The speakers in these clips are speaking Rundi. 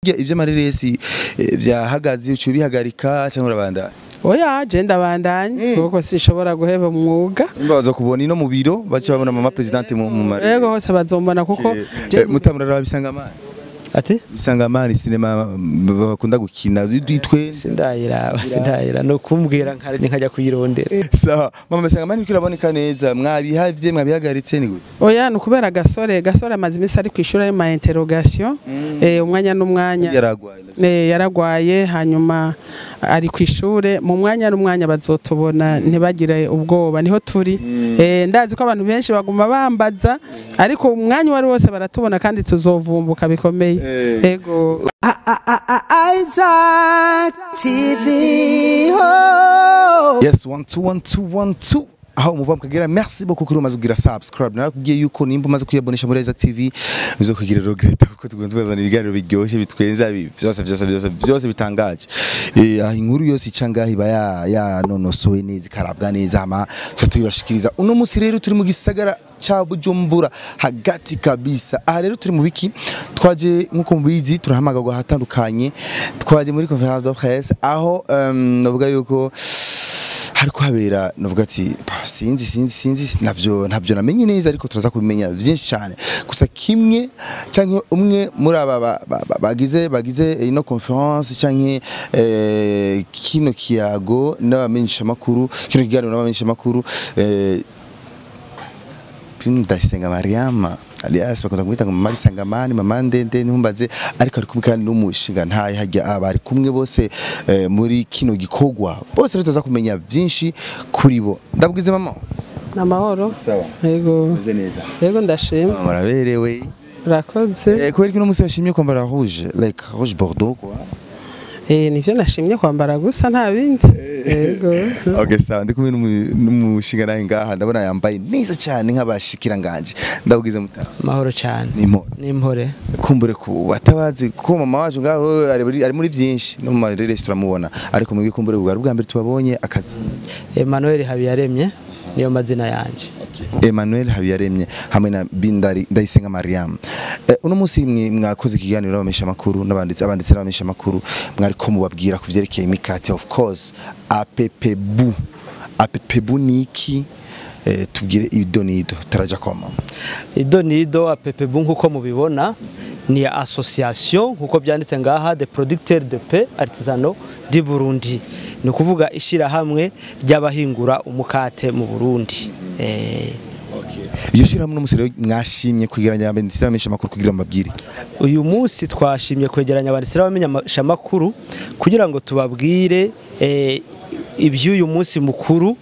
ivyo amareresi eh, vyahagaze ucu bihagarika cyangwa urabandanya oya je ndabandanya kuko sinshobora guheba umwuga baza kubona ino mu biro bace babona mama presidente mu mu mareresi yego hose bazombona kuko je- mutamurara bisanga amani ati bisanga amani sinema mm, bakunda gukina ditwe sindayiraba sindayira no kumbwira nkare nkajya kuyirondera sawa mama bisanga amani kiraboneka neza mwabihavye mwabihagaritse ni gute oya ni ukubera gasore gasore amaze iminsi ari ku ishuri ari ma interrogation eh, umwanya n'umwanya yaragwaye Eh, yaragwaye hanyuma ari ku ishure mu mwanya n'umwanya bazotubona ntibagire ubwoba niho turi Eh, ndazi ko abantu benshi baguma bambaza ariko umwanya uwo ari wose baratubona kandi tuzovumbuka bikomeye ego Isaac TV. Oh. yes one two one two one two aho umuva mukagera merci beaucoup kuri umaze kugira subscribe narakubwiye yuko nimba umaze kuyabonesha muri Isaac TV uzokugira regreta kuko tugonze bazana ibiganiro biryoshye bitwenza bi- vyose vyose vyose vyose bitangaje eh aho inkuru yose icangahi ba ya ya nonosowe neza ikarabwa neza hama tukatubashikiriza uno musi rero turi mu gisagara cha Bujumbura hagati kabisa aha rero turi mu biki twaje nkuko mubizi turahamagagwa ahatandukanye twaje muri conference de presse aho um, navuga yuko hariko habera navuga ati "Pa, sinzi sinzi sinzi navyo ntabyo namenye neza ariko turaza kubimenya byinshi cyane gusa kimwe cyangwa umwe muri aba ba- ba- ba- bagize bagize ino conference cyangwa eh, kino kiyago n'abamenyesha makuru kino kiganiro n'abamenyesha makuru eh, ndayisenga mariama alias bakunda kumwita ngo mama bisangamani mama ndende ntumbaze ariko ari kumwe kandi n'umushinga ntaye hajya abari kumwe bose eh, muri kino gikorwa bose rero tuza kumenya byinshi kuri bo ndabwize mama amahoro sawa ego meze neza ego ndashima mama muraberewe urakoze eh, kubera ko uno munsi bashimye kwambara rouge like rouge bordeaux quoi eh nivyo nashimye kwambara gusa nta bindi ego okay sawa ndi kumwe n'umu- n'umushinga nawe ngaha ndabona yambaye neza cyane nk'abashikiranganje ndabwize mutara mahoro cyane nimo n'impore kumbure ku batabazi kuko mama wacu ngaho ari muri- ari muri byinshi no mu mareresi turamubona ariko mwebwe kumbure bwa bwa mbere tubabonye akazi Emmanuel Habiyaremye niyo mazina yanje Emmanuel Habiyaremye hamwe na Bindari Ndayisenga Mariam eh, uno munsi mwe mwakoze ikiganiro n'abamesha makuru n'abanditsi abanditsi n'abamesha makuru mwari ko mubabwira ku vyerekeye imikate of course APPBU APPBU niki eh, tubwire idonido taraja kwa mama ido nido apepebu nk'uko mubibona ni association nk'uko byanditse ngaha de producteurs de paix artisanaux du Burundi ni ukuvuga ishyirahamwe ry'abahingura umukate mu Burundi eh, iyo shirahamwe no musire mwashimye kwigeranya abanditsi n'abamesha makuru kugira mabwire uyu munsi twashimye kwegeranya abanditsi n'abamenyeshamakuru kugira ngo tubabwire eh, iby'uyu munsi mukuru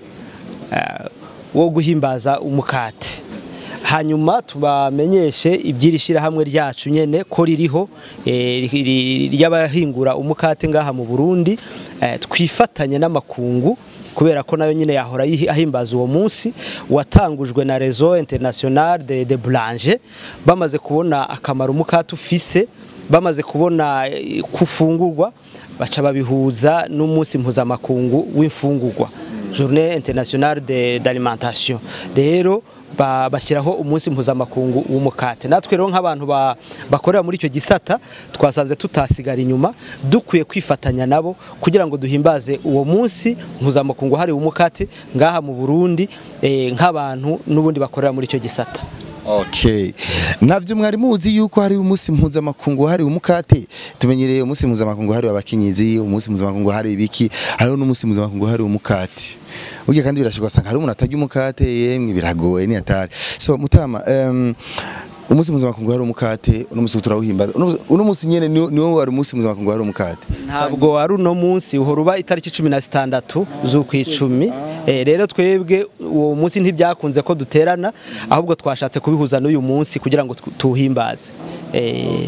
eh, wo guhimbaza umukate hanyuma tubamenyeshe iby'iri shyirahamwe ryacu nyene ko ririho eh, ri- ri- ry'abahingura umukate ngaha mu Burundi eh, twifatanye n'amakungu kubera ko nayo nyine yahora yihi- ahimbaza uwo munsi watangujwe na Réseau International de, de Boulanger bamaze kubona akamaro umukate ufise bamaze kubona eh, kufungurwa baca babihuza n'umunsi mpuzamakungu w'imfungurwa Journée internationale de d'alimentation rero ba- bashyiraho umunsi mpuzamakungu w'umukate natwe rero nk'abantu ba- bakorera muri icyo gisata twasanze tutasigara inyuma dukwiye kwifatanya nabo kugira ngo duhimbaze uwo munsi mpuzamakungu hariwe umukate ngaha mu Burundi eh, nk'abantu n'ubundi bakorera muri icyo gisata Okay. Navyo mwari muzi yuko hari umunsi mpuzamakungu hari umukate tumenyereye umunsi mpuzamakungu hari abakinyizi umunsi mpuzamakungu hari ibiki hariho n'umunsi mpuzamakungu hari umukate burya kandi birashobora sanga hari umuntu atarya umukate yemwe biragoye ni atari so mutama um, umunsi mpuzamakungu hari umukate uno munsi turawuhimbaza Uno- uno munsi nyene niwo niwo wari umunsi mpuzamakungu hari umukate ntabwo ari uno munsi uhora uba itariki cumi na zitandatu z'ukwicumi Eh, rero twebwe uwo munsi ntibyakunze ko duterana ahubwo twashatse kubihuza n'uyu munsi kugira ngo tu- tuwuhimbaze Eh,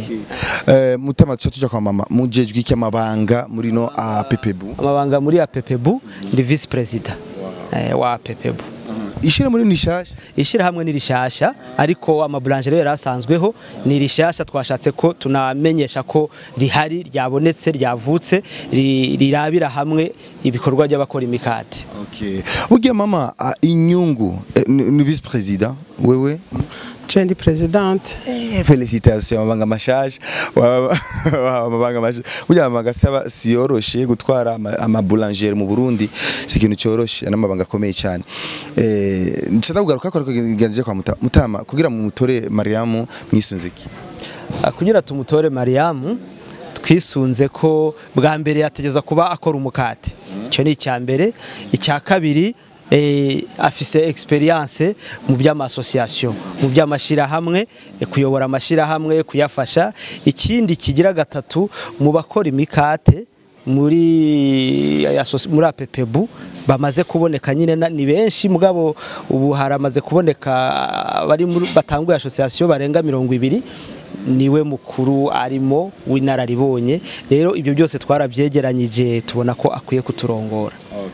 eh mutama tuca tuja kwa mama mujejwe iki amabanga muri no APPBU amabanga muri apepebu ndi visi perezida eh, wa apepebu ishira muri nishasha ishyirahamwe ni rishasha ariko amabulanjeri yari asanzweho ni rishasha twashatse ko tunamenyesha ko rihari ryabonetse ryavutse ri- rirabira hamwe ibikorwa by'abakora imikate Okay. Burya mama a inyungu eh, ni ni vice president wewe je ndi presidente Eh, Felicitation amabanga mashasha Waba- waba amabanga mashasha burya amabanga asaba si yoroshe gutwara ama- ama boulanger mu Burundi si ikintu cyoroshe n'amabanga akomeye cyane eh nshaka kugaruka ko kiganije kwa Muta- mutama kugira mu mutore Mariam mwisunze iki Ah, kugira tumutore mariyamu twisunze ko bwa mbere yategeza kuba akora umukate icyo ni icya mbere icya kabiri eh, afise experience mu by'amasosiyasiyo mu by'amashyirahamwe eh, kuyobora amashyirahamwe kuyafasha ikindi kigira gatatu mu bakora imikate muri asosi- muri apepebu bamaze kuboneka nyine na- ni benshi mugabo ubu haramaze kuboneka bari muri batanguye association barenga mirongo ibiri niwe mukuru arimo w'inararibonye rero ibyo byose twarabyegeranyije tubona ko akwiye kuturongora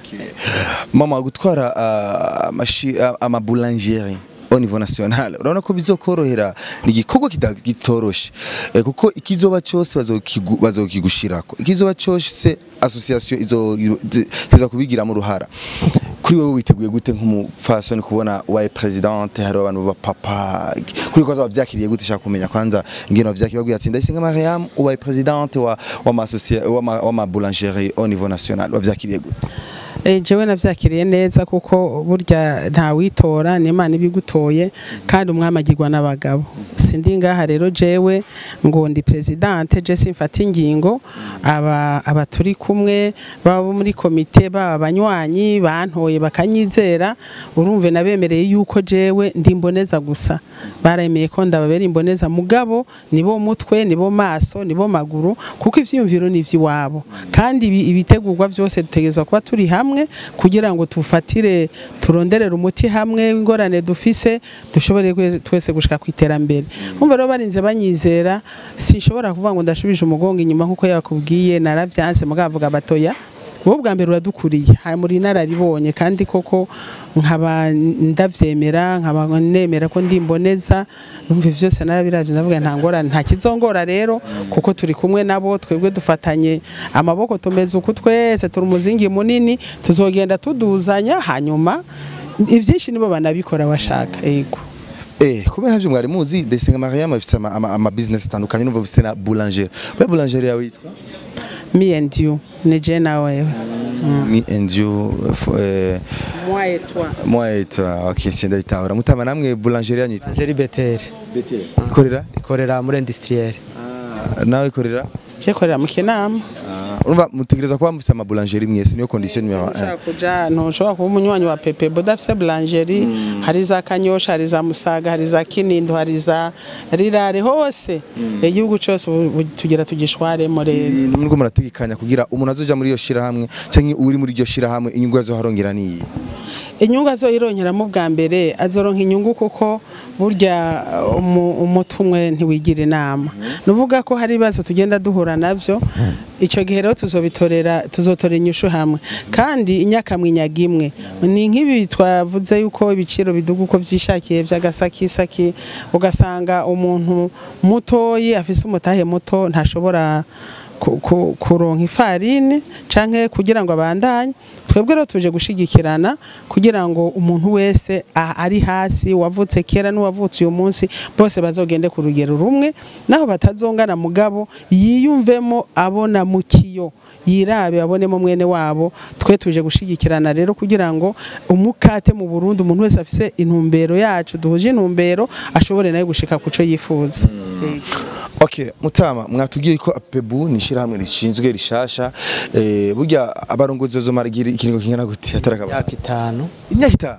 mama gutwara ah, amashi- ah, ama boulangerie au niveau national urabona ko bizokorohera ni igikorwa kita- kitoroshe Eh, kuko ikizoba cyose bazokigu- bazokigushirako ikizoba cyose association izo iza kubigira mu ruhara kuri wowe witeguye gute nk'umupfasoni kubona waye presidente hari abantu ba papa kuri ko bavyakiriye gute shaka kumenya kwanza ingene bavyakiriye babwiye ati ndayisenga Mariam ubaye presidente wa wa ma associa- wa ma- wa ma boulangerie au niveau national bavyakiriye gute Eh, jewe navyakiriye neza kuko burya nta witora ni Imana ibigutoye kandi umwami agirwa n'abagabo sindi ngaha rero jewe ngo ndi presidente je simfata ingingo aba aba turi kumwe baba muri komite baba abanywanyi bantoye bakanyizera urumve nabemereye yuko jewe ndi imboneza gusa baremeye ko ndababera imboneza mugabo nibo mutwe nibo maso nibo maguru kuko ivyiyumviro ni ivy'iwabo kandi ibi- ibitegurwa byose dutegerezwa kuba turi hamwe kugira ngo tufatire turonderere umuti hamwe w'ingorane dufise dushobore kwe- twese gushika ku iterambere umva rero barinze banyizera sinshobora kuvuga ngo ndashubije umugongo inyuma nk'uko yakubwiye naravyanse mugabo avuga batoya wowe bwa mbere uradukuriye hari muri inararibonye kandi koko nkaba ndavyemera nkaba nemera ko ndimboneza numva ivyo byose narabiravye ndavuga nta ngorane nta kizongora rero kuko turi kumwe nabo twebwe dufatanye amaboko tumeze uku twese turi umuzingi munini tuzogenda tuduzanya hanyuma ivyinshi nibo banabikora bashaka yego Eh, kubera ntabyo mwari muzi Desenga Mariam afite ama, ama, ama business atandukanye numva afite na boulanger. Ba boulanger yawe yitwa me and you ni je na wewe Me and you f- eh moi et toi moi et toi. OK, cyenda bitahura. Mutama namwe boulanger yanyu yitwa Angeli Beteri Ikorera? ikorera muri industriel Nawe ikorera? je korera mu kinama Urumva mutegereza kuba mufite ama boulanger mwese niyo condition numero 1. ushaka kuja ntushobora kuba umunywanyi wa pepe budafise boulangerie hari za kanyosha hari za musaga hari za kinindo hari za rirare hose igihugu cyose ubu- ubu tugira tugishwaremo rero Nubwo murategekanya kugira umuntu azoja muri iyo shira hamwe cyangwa uri muri iryo shira hamwe inyungu yazo harongera niyi. inyungu azoyironkeramo bwa mbere azoronka inyungu kuko burya umu- umuti umwe ntiwigira inama nuvuga ko hari ibibazo tugenda duhura navyo icyo gihe rero tuzobitorera tuzotora inyishu hamwe kandi inyakamwinyaga imwe ni nk'ibi twavuze yuko ibiciro biduga uko vyishakiye vy'agasakisaki ugasanga umuntu mutoyi afise umutahe muto ntashobora ku- ku- kuronka ifarini canke kugira ngo abandanye twebwe rero tuje gushigikirana kugira ngo umuntu wese a- ari hasi wavutse kera n'uwavutse uyu munsi bose bazogende ku rugero rumwe naho batazongana mugabo yiyumvemo abona mu kiyo yirabe abonemo mwene wabo twe tuje gushigikirana rero kugira ngo umukate mu Burundi umuntu wese afise intumbero yacu duhuje intumbero ashobore nayo gushika kuco yifuza Yego. Okay, mutama mwatubwiye ko apebu ni shirahamwe rishinzwe rishasha eh burya abarongozi bazomara igihe- ikiringo kingana gute atarakaba imyaka itanu imyaka itanu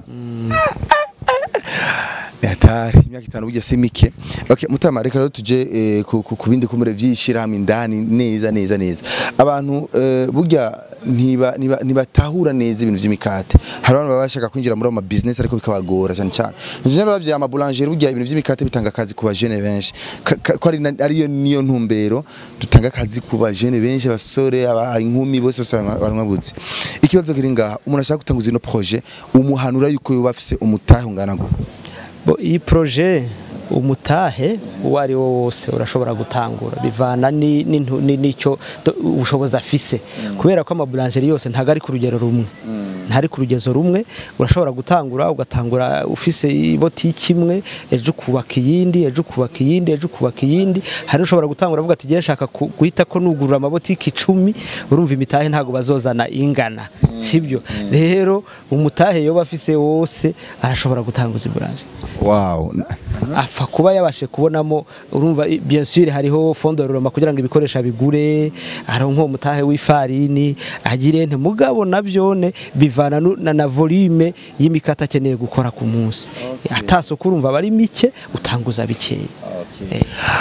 Yatari imyaka itanu burya si mike okay mutama reka rero tuje eh, ku ku- ku bindi kumure vyishirahamwe indani neza neza neza abantu eh, burya ntiba niba nibatahura neza ibintu vy'imikate hari abantu baba bashaka kwinjira muri ama business ariko bikabagora cyane cyane njye ravye ama boulanger burya ibintu vy'imikate bitanga akazi ku bajene benshi Ka- ka- ko ari na- ariyo niyo ntumbero dutanga akazi ku bajene benshi abasore aba inkumi bose bose baranwa buzi ikibazo kiri ngaha umuntu ashaka gutanguza ino projet umuhanura yuko yoba afise umutahe ungana gute Bo, iyi proje umutahe uwo ari wo wose urashobora gutangura bivana ni- n'intu- ni- n'icyo do- ubushobozi afise kubera ko amabulanjeri yose ntago ari ku rugero rumwe ntari ku rugezo rumwe urashobora gutangura ugatangura ufise ibotiki imwe ejo ukubaka iyindi ejo ukubaka iyindi ejo ukubaka iyindi hari ushobora gutangura avuga ati ngiye nshaka ku- guhita ko nugurura amabotiki icumi urumva imitahe ntabwo bazozana ingana sibyo rero umutahe yoba afise wose arashobora gutanguza iburanje wow apfa kuba yabashe kubonamo urumva i- bien sûr hariho fondo de rurema kugira ngo ibikoresho bigure hari nko mutahe w'ifarini agire nte mugabo navyone bivana nu- na, na volume y'imikata akeneye gukora ku munsi atasoko urumva bari mike utanguza bikeya Eh,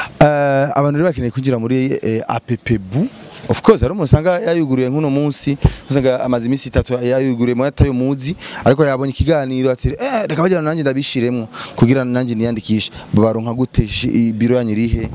Eh, abantu rero bakeneye kugira muri eh, APPBU of course hari umuntu usanga yayuguriye nk'uno munsi usanga amaze iminsi itatu yayuguriye mu atayo muzi ariko yabonye ikiganiro ati eh reka bajyana nanjye ndabishiremo kugira nanjye niyandikishe baronka gute shi- biro yanyu irihe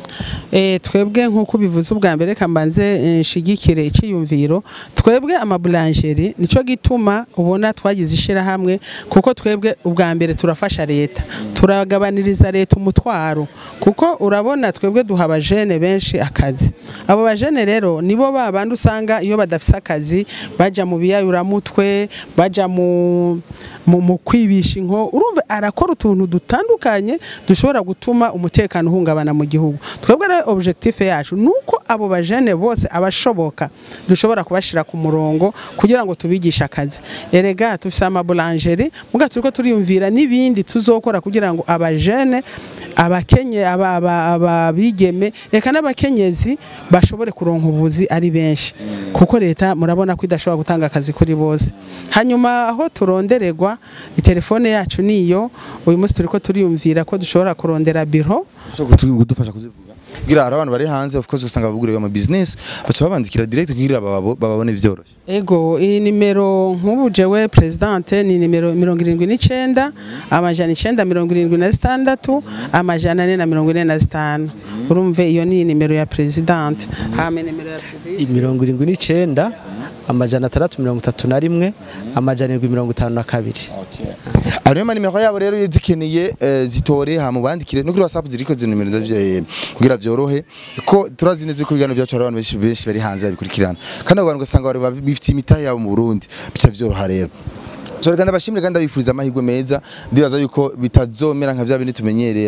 Eh, twebwe nk'uko ubivuze ubwa mbere reka mbanze eh, nshigikire icyiyumviro twebwe amabulanjeri nico gituma ubona twagize ishyirahamwe kuko twebwe ubwa mbere turafasha leta turagabaniriza leta umutwaro kuko urabona twebwe duha abajene benshi akazi abo bajene rero nibo ba bandi usanga iyo badafise akazi baja mu biyayuramutwe baja mu mu, mu kwibisha inko urumva arakora utuntu dutandukanye dushobora gutuma umutekano uhungabana mu gihugu twebwe rero objectif yacu nuko abo bajene bose abashoboka dushobora kubashira ku murongo kugira ngo tubigishe akazi erega tufise amabulangerie muga turiko turiyumvira n'ibindi tuzokora kugira ngo abajene abakenye aba- aba- ababigeme reka n'abakenyezi bashobore kuronka ubuzi ari benshi kuko leta murabona ko idashobora gutanga akazi kuri bose hanyuma aho turondererwa telefone yacu niyo uyu munsi turiko turiyumvira ko dushobora kurondera biro ushobora kutu- kudufasha kuzivuga kugira hari abantu bari hanze of course usanga babuguriye ama business baca babandikira direct kugira bababo- bababone byoroshye ego iyi nimero nk'ubu jewe presidente ni nimero mirongo irindwi n'icenda amajana icenda mirongo irindwi na zitandatu amajana ane na mirongo ine na zitanu urumve iyo ni nimero ya presidente hame nimero ya Public. mirongo irindwi n'icenda amajana atandatu mirongo itatu na rimwe amajana irindwi mirongo itanu na kabiri Ariyo manimero yabo rero iyo zikeneye eh, zitore ha mubandikire no kuri WhatsApp ziriko zino nimero ndavyo eh, kugira vyorohe ko turazi neza ko ibiganiro byacu hari abantu benshi benshi bari hanze babikurikirana kandi abo bantu ugasanga bari bifite imitahe yabo mu Burundi bica vyoroha rero So reka ndabashimire kandi ndabifuriza amahirwe meza ndibaza yuko bitazomera nka vya bindi tumenyereye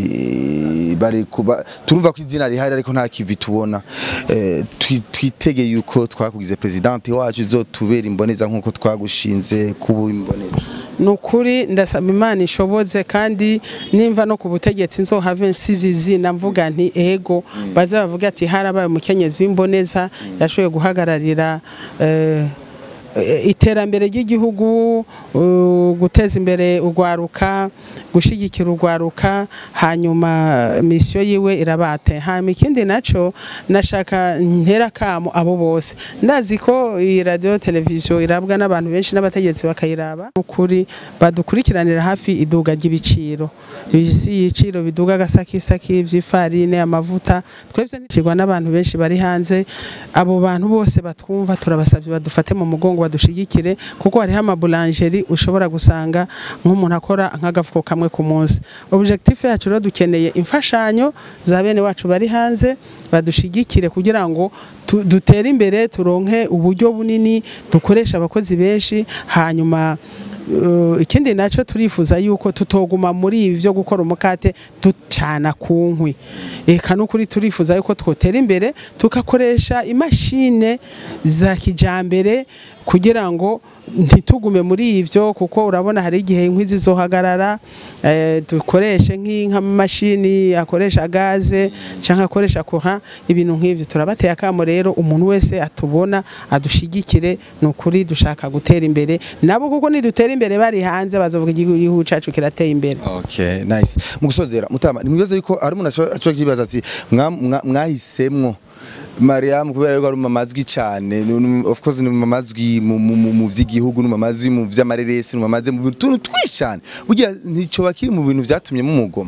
ati bari kuba turumva ko izina rihari ariko nta kivi tubona eh, twi- twitegeye yuko twakugize presidente wacu izotubera imboneza nkuko twagushinze kuba imboneza ni ukuri ndasaba imana ishoboze kandi nimva no ku butegetsi nzohave nsize izina mvuga nti ego baze bavuga ati harabaye umukenyezi w'imboneza yashoboye guhagararira eh, eh, iterambere ry'igihugu uh, guteza imbere urwaruka gushyigikira urwaruka hanyuma misiyo yiwe irabate hanyuma ikindi naco nashaka ntera kamo abo bose ndazi ko iyi radio televiziyo irabwa n'abantu benshi n'abategetsi bakayiraba ukuri badukurikiranira hafi iduga ry'ibiciro ibiciro biduga agasakisaki vy'ifarine amavuta twebwe nicirwa n'abantu benshi bari hanze abo bantu bose batwumva turabasavye badufate mu mugongo badushigikire kuko hariho amabulangerie ushobora gusanga nk'umuntu akora nk'agafuko kamwe ku munsi objectif yacu rero dukeneye imfashanyo za bene wacu bari hanze badushigikire kugira ngo tu- dutere imbere turonke uburyo bunini dukoresha abakozi benshi hanyuma Uh, ikindi nacyo turifuza yuko tutoguma muri ibi byo gukora umukate ducana ku nkwi eka n'ukuri turifuza yuko twotera imbere tugakoresha imashine za kijambere kugira ngo ntitugume muri ivyo kuko urabona hari igihe inkwi zizohagarara eh, dukoreshe nk'amamashini akoresha gaze canke akoresha courant ibintu nk'ivyo turabateye akamo rero umuntu wese atubona adushigikire ni ukuri dushaka gutera imbere nabo kuko nidutera imbere bari hanze bazovuga igihugu cacu kirateye imbere Okay, nice. Mu gusozera mutama nimwibaza yuko ari umuntu aco kibaza ati mwa- mwa- mwahisemwo Mariam kubera yuko ari mamazwi cyane nu- nu- of course ni mamazwi mu mu- mu- mu vy'igihugu ni mamazwi mu vy'amareresi ni mamaze mu tuntu twishane burya ntico bakiri mu bintu vyatumye mu mugoma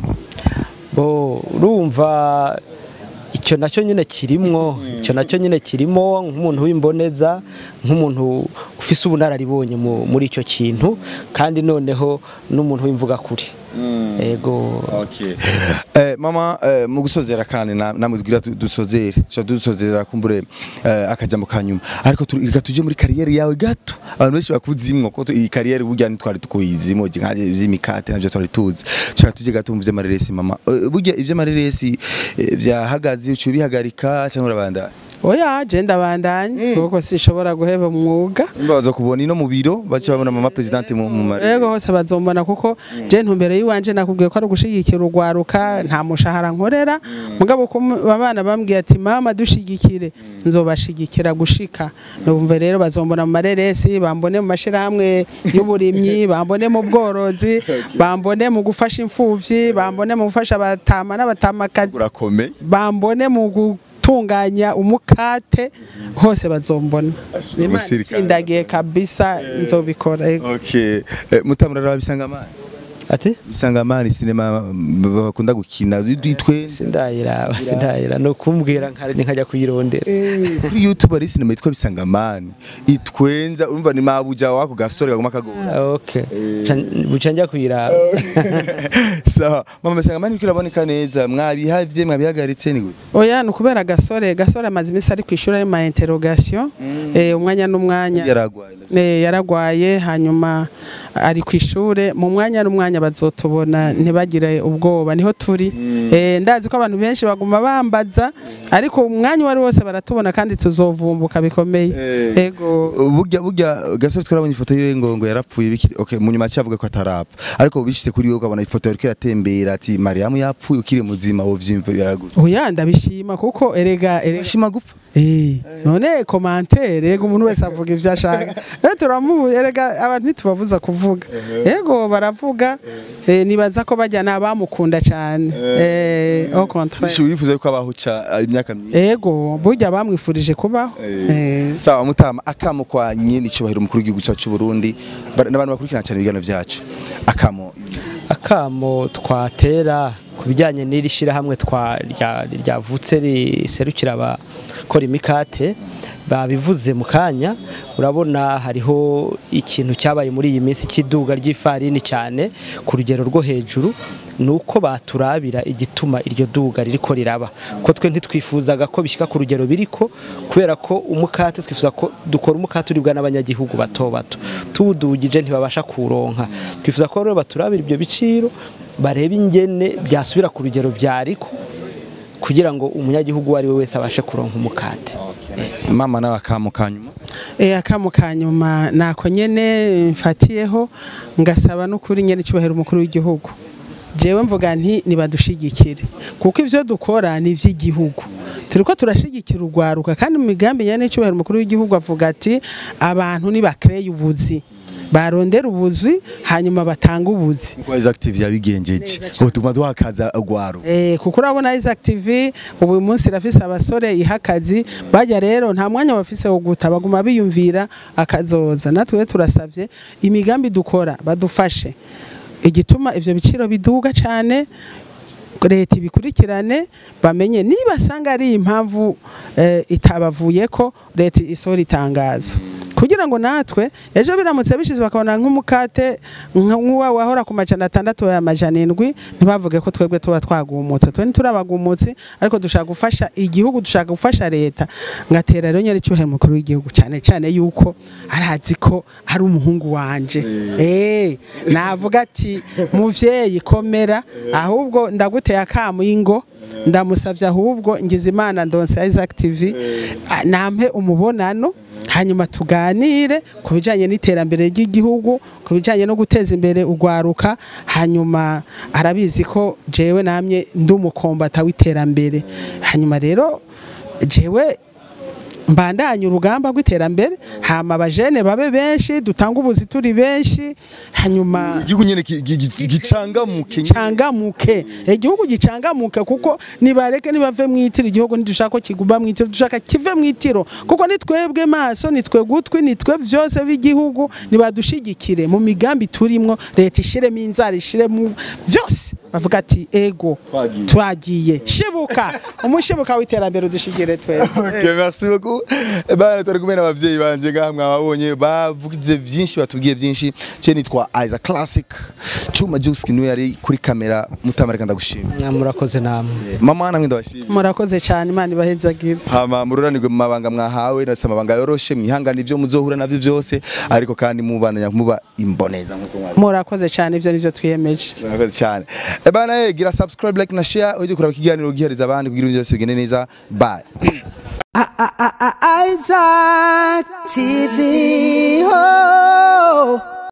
bo urumva icyo nacyo nyine kirimwo icyo nacyo nyine kirimo nk'umuntu w'imboneza nk'umuntu ufise ubunararibonye mu- muri icyo kintu kandi noneho n'umuntu w'imvuga kuri ego Okay. Eh, mama eh, mu gusozera kandi na- namwe tugira tu- dusozere tuca dusozera kumbure eh, akajambo kanyuma ariko tu- reka tuje muri kariyeri yawe gato abantu benshi bakuzimwo ko tu- iyi kariyeri burya ntitwari tukuyizimo nkaje vy'imikate navyo twari tuzi tuca tuje gato mu vy'amareresi mama Eh, burya ivy'amareresi eh, vyahagaze uca ubihagarika cyangwa urabandanya oya je ndabandanye kuko sinshobora guheba umwuga baza kubona ino mu biro baca babona mama presidente mu mu mareresi Ego hose bazombona kuko je ntumbero yiwanje nakubwiye ko ari ugushigikira urwaruka nta mushahara nkorera mugabo ko mu- abana bambwiye ati mama dushigikire nzobashigikira gushika numve rero bazombona mu mareresi bambone mu mashirahamwe y'uburimyi bambone mu bworozi bambone mu gufasha imfuvyi bambone mu gufasha abatama n'abatamakazi urakomeye bambone mu gutunganya umukate hose bazombona Imana umusirikare. indagiye kabisa nzobikora ego. okay eh, mutamura rabisanga amani ati bisanga amani sinema mm, bakunda gukina ditwe sindayiraba sindayira no kumbwira nkari nkajya kuyirondera kuri youtube hari sinema yitwa bisanga amani itwenza urumva ni mabuja wako gasore kaguma kagora okay Ca- buca njya kuyiraba sawa mama bisanga amani kiraboneka neza mwabihavye mwabihagaritse ni gute oya ni ukubera gasore gasore amaze iminsi ari ku ishuri ari ma interrogation eh, umwanya n'umwanya yaragwaye Eh, yaragwaye hanyuma ari ku ishure mu mwanya n'umwanya bazotubona ntibagire ubwoba niho turi Eh, ndazi ko abantu benshi baguma bambaza ariko umwanya wari wose baratubona kandi tuzovumbuka bikomeye Eh. ego burya burya gasore twarabonye ifoto yiwe ngo ngo yarapfuye biki okay mu nyuma cyavuga ko atarapfa ariko bishitse kuri yo ukabona ifoto yariko iratembera ati mariamu yapfuye ukiri muzima wo vyimva yaragute oya ndabishima kuko erega erega shima gupfa Eh, none komantere yego umuntu wese avuga ibyo ashaka eh turamubu erega abantu ntitubabuza kuvuga yego baravuga eh, nibaza ko bajya n'abamukunda cyane eh au contraire Bishi wifuza ko abaho ca imyaka myinshi yego burya bamwifurije kubaho eh sawa mutama akamo kwa nyine icubahiro umukuru w'igihugu cyacu cy'u Burundi bar- n'abantu bakurikirana cyane ibiganiro byacu akamo akamo twatera ku bijyanye n'iri shyirahamwe twa- rya- ryavutse riserukira abakora imikate babivuze mu kanya urabona hariho ikintu cyabaye muri iyi minsi cy'iduga ry'ifarini cyane ku rugero rwo hejuru ni uko baturabira igituma iryo duga ririko riraba ko twe ntitwifuzaga ko bishyika ku rugero biriko kubera ko umukate twifuza ko dukora umukate uribwa n'abanyagihugu bato bato tuwudugije ntibabasha kuronka twifuza ko rero baturabira ibyo biciro barebe ingene byasubira ku rugero byariko kugira ngo umunyagihugu uwo ari we wese abashe kuronka umukate mama nawe akamo kanyuma eh akamo kanyuma nako nyene mfatiyeho ngasaba n'ukuri nyene cyubahiro umukuru w'igihugu jewe mvuga nti nibadushigikire kuko ivyo dukora ni ivy'igihugu turiko turashigikira urwaruka kandi mu migambi nyene cyubahiro umukuru w'igihugu avuga ati abantu nibakreye ubuzi barondera ubuzi hanyuma batanga ubuzi kuko Isaac TV yabigenjeje ubu tuguma duhakaza agwaro Eh, kuko urabona Isaac TV ubu uyu munsi irafise abasore ihakazi bajya rero nta mwanya bafise wo guta baguma biyumvira akazoza natwe turasavye imigambi dukora badufashe igituma ivyo biciro biduga cane leta ibikurikirane bamenye niba asanga ari impamvu eh, itabavuyeko leta isohora itangazo kugira ngo natwe ejo biramutse bishize bakabona nk'umukate nka- nk'uwa wahora ku majana atandatu ya majana indwi ntibavuge ko twebwe tuba twagumutse twe ntiturabagumutse ariko dushaka gufasha igihugu dushaka gufasha leta ngatera rero nyari cyuhera umukuru w'igihugu cyane cyane yuko arazi ko ari umuhungu wanje eh navuga ati muvyeyi komera ahubwo ndaguteye akamu ingo ndamusavye ahubwo ngize imana ndonse Isaac TV ah, nampe umubonano hanyuma tuganire ku bijanye n'iterambere ry'igihugu ku bijanye no guteza imbere urwaruka hanyuma arabizi ko jewe namye ndi umukombata w'iterambere hanyuma rero jewe mbandanye urugamba rw'iterambere hama abajene babe benshi dutanga ubuzi turi benshi hanyuma igihugu nyene ki- gi- gi- gicangamuke gicangamuke igihugu gicangamuke kuko nibareke nibave mwitiro igihugu ntidushaka ko kiguma mwitiro dushaka kive mwitiro kuko nitwebwe maso nitwe gutwi nitwe vyose b'igihugu nibadushigikire mu migambi turimwo leta ishiremo inzara ishiremo vyose bavuga ati ego Twagiye. twagiye shibuka umushibuka w'iterambere udushigire twese Okay, merci beaucoup. Eh ben, turi kumwe n'abavyeyi banje ngaha mwababonye bavugize byinshi batubwiye byinshi. Je nitwa Isaac Classic. Chuma Juice niwe yari kuri kamera mutamareka ndagushimira. murakoze namwe Mama namwe ndabashimira. murakoze cyane imana ibahezagire hama mururanirwe mu mabanga mwahawe ndetse amabanga yoroshe mwihangane ibyo muzohura navyo byose ariko kandi mubandanya muba imboneza nkuko mwabi murakoze cyane ibyo nivyo twiyemeje murakoze cyane eh bana eh gira subscribe like na share ujye kuraba ikiganiro gihariza abandi kugira ibintu byose bigende neza bye Isaac TV.